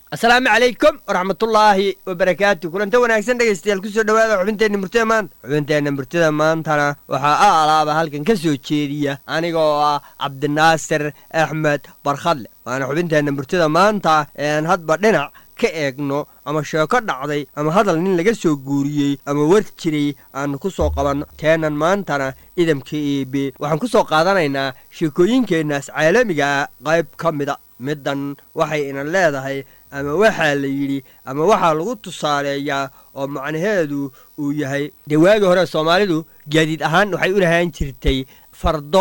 asalaamu calaykum waraxmatullaahi wabarakaatu kulanta wanaagsan dhegaystayaal kusoo dhowaada xubinteenna murtida maanta xubinteenna murtida maantana waxaa a alaaba halkan ka soo jeediya aniga oo ah cabdinaasir axmed barkhadle waana xubinteenna murtida maanta ee aan hadba dhinac ka eegno ama sheeko dhacday ama hadal nin laga soo guuriyey ama war jiray aanu ku soo qabanno teenan maantana idamka eebe waxaan ku soo qaadanaynaa sheekooyinkeennaas caalamigaa qayb ka mida middan waxay ina leedahay ama waxaa la yidhi ama waxaa lagu tusaaleeyaa oo macnaheedu uu yahay dee waagii hore soomaalidu gaadiid ahaan waxay u lahaan jirtay fardo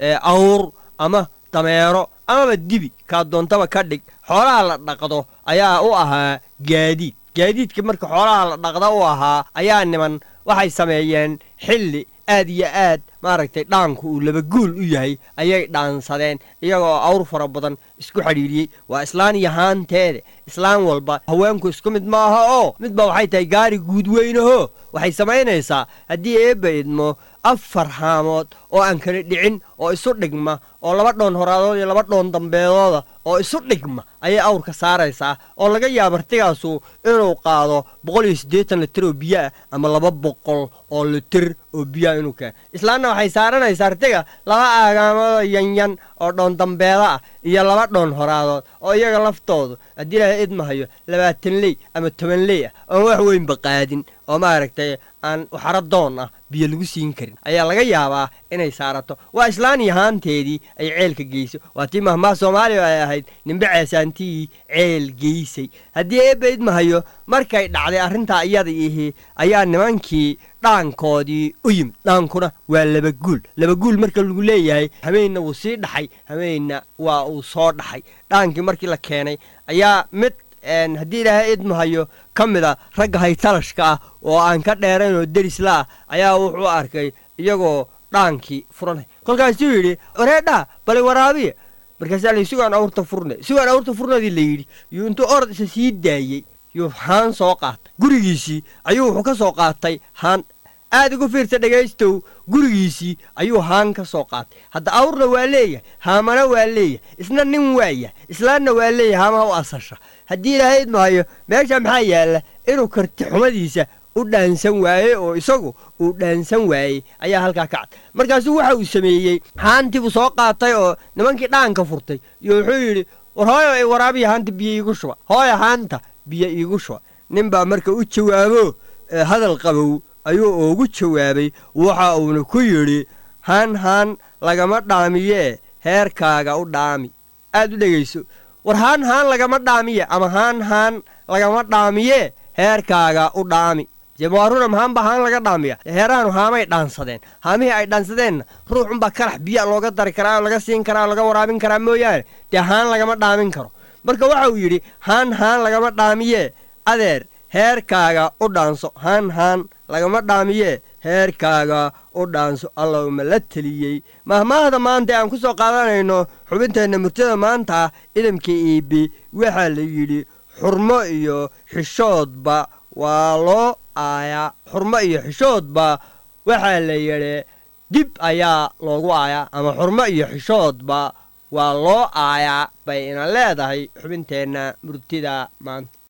awr ama dameero amaba dibi kaa doontaba ka dhig xoolaha la dhaqdo ayaa u ahaa gaadiid gaadiidka marka xoolaha la dhaqda u ahaa ayaa niman waxay sameeyeen xilli aad iyo aad maaragtay dhaanku uu labaguul u yahay ayay dhaansadeen iyagoo awr fara badan isku xidhiidhiyey waa islaan iyo haanteede islaan walba haweenku isku mid maaha oo midba waxay tahay gaari guud weynaho waxay samaynaysaa haddii eebba idmo afar haamood oo aan kala dhicin oo isu dhigma oo laba dhoon horaadood iyo laba dhoon dambeedooda oo isu dhigma ayay awrka saaraysaa oo laga yaaba artigaasu inuu qaado boqol iyo siddeetan litir oo biyo ah ama laba boqol oo litir oo biyoah inuu keeno islaanna waxay saaranaysaa artiga laba aagaamoodoo yanyan oo dhoon dambeeda ah iyo laba dhoon horaadood oo iyaga laftoodu haddii ilaahay idmahayo labaatan ley ama toban ley ah oon wax weynba qaadin oo maaragtay aan waxaro doon ah biyo lagu siin karin ayaa laga yaabaa inay saarato waa islaan iyo haanteedii ay ceelka geyso waa tii mahmaha soomaaliya ay ahayd nimbe ceesaantii ceel geysay haddii eebba idmahayo markay dhacday arrintaa iyada ihi ayaa nimankii dhaankoodii u yimid dhaankuna waa labaguul labaguul marka lagu leeyahay hameenna wuu sii dhaxay hameenna waa uu soo dhaxay dhaankii markii la keenay ayaa mid haddii ilaahay idmahayo ka mida ragga haytalashka ah oo aan ka dheerayn oo derisla ah ayaa wuxuu arkay iyagoo dhaankii furanay kolkaasuu yidhi wareedhaa bali waraabiya markaasaa la sugaan awrta furne sugaan awrta furnadii la yidhi yuu intuu orod isa sii daayey yuu haan soo qaatay gurigiisii ayuu wuxuu ka soo qaatay haan aad ugu fiirsa dhegaystow gurigiisii ayuu haan ka soo qaatay hadda awrna waa leeyahay haamana waa leeyahay isna nin waayah islaanna waa leeyahay haamaha u asasha haddii ilaahay idmahayo meesha maxaa yaalla inuu karti xumadiisa u dhaansan waaye oo isagu uu dhaansan waayey ayaa halkaa ka cad markaasuu waxa uu sameeyey haantii buu soo qaatay oo nimankii dhaanka furtay iyo wuxuu yidhi war hooyo ay waraabiya haanta biyo iigu shuba hooyo haanta biyo iigu shuba nin baa marka u jawaabo hadal qabow ayuu ugu jawaabay waxa uuna ku yidhi haan haan lagama dhaamiyee heerkaaga u dhaami aad u dhegayso war haan haan lagama dhaamiye ama haan haan lagama dhaamiyee heerkaaga u dhaami jemaaruna mahaanba haan laga dhaamiya heerahanu haamay dhaansadeen haamihii ay dhaansadeenna ruuxunbaa kalax biya looga dari karaa oo laga siin karaa oo laga waraabin karaa mooyaane dee haan lagama dhaamin karo marka waxa uu yidhi haan haan lagama dhaamiyee adeer heerkaaga u dhaanso haan haan lagama dhaamiyee heerkaaga u dhaanso allahuma la teliyey mahmaahda maanta aan ku soo qaadanayno xubinteenna murtada maanta idamka iibi waxaa la yidhi xurmo iyo xishoodba waa loo aayaa xurmo iyo xishoodba waxaa la yidhi dib ayaa loogu aayaa ama xurmo iyo xishoodba waa loo aayaa bay ina leedahay xubinteenna murtida maanta